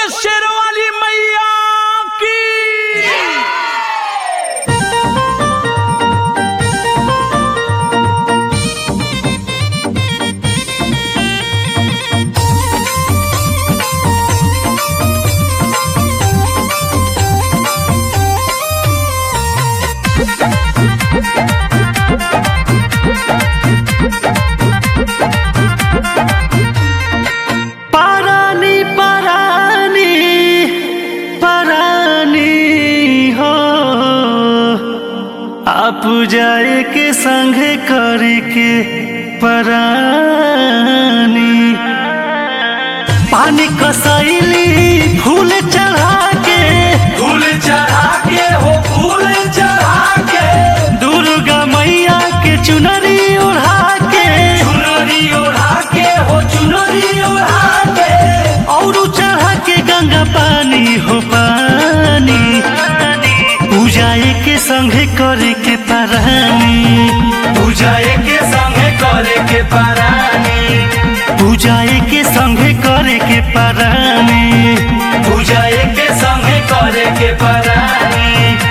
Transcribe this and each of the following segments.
शेरवाली मैया की पारानी पारानी पारानी हो आप जाए के संग करके परानी पानी कसैली फूल चढ़ा के फूल चढ़ा के हो फूल चढ़ा के दुर्गा मैया के चुनरी ओढ़ा के चुनरी ओढ़ा के हो चुनरी ओढ़ा के और चढ़ा के गंगा पानी हो पानी पूजाए के संगे करे के परानी पूजाए के संगे करे के परानी पूजाए के संगे करे के परानी पूजाए के संगे करे के परानी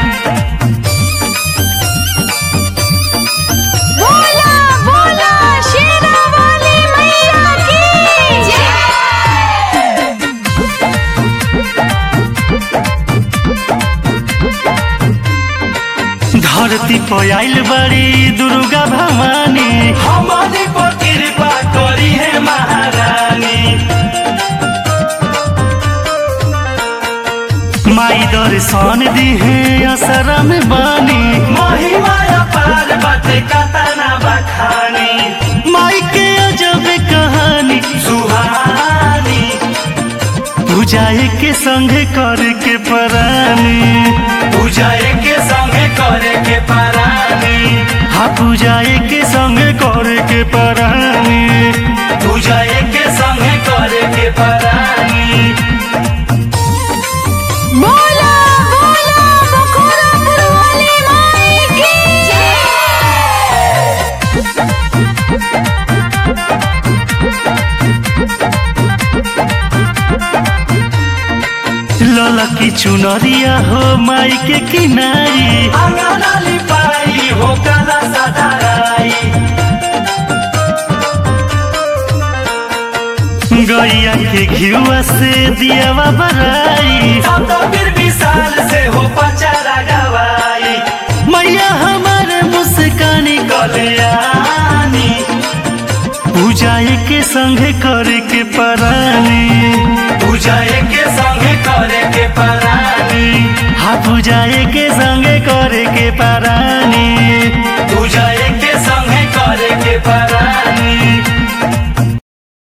बोला बोला शेरावाली मैया की जय धरती पर आइल बड़ी दुर्गा भवानी हमारी पर कृपा करी है महारानी माई दर्शन दी है असरा में बानी महिमा पार बाटे कतना बखानी माई के अजब कहानी सुहानी पूजाए के संगे करे के परानी पूजाए के संगे करे के परानी हाँ पूजाए के संगे करे के परानी पूजाए के संगे करे के परानी बोला बोला बखोरापुर वाली माई की जय ललकी चुनरिया हो माई के किनारी अंगना लिपाई हो कला सदाई गैया के घियुआ से दियावा बराई सब तो फिर विशाल से हो पचारा गवाई मैया हमारे मुस्कानी कल्याणी पूजाए के संगे करे के परानी पूजाए के संगे करे के परानी हाँ पूजाए के संगे करे के परानी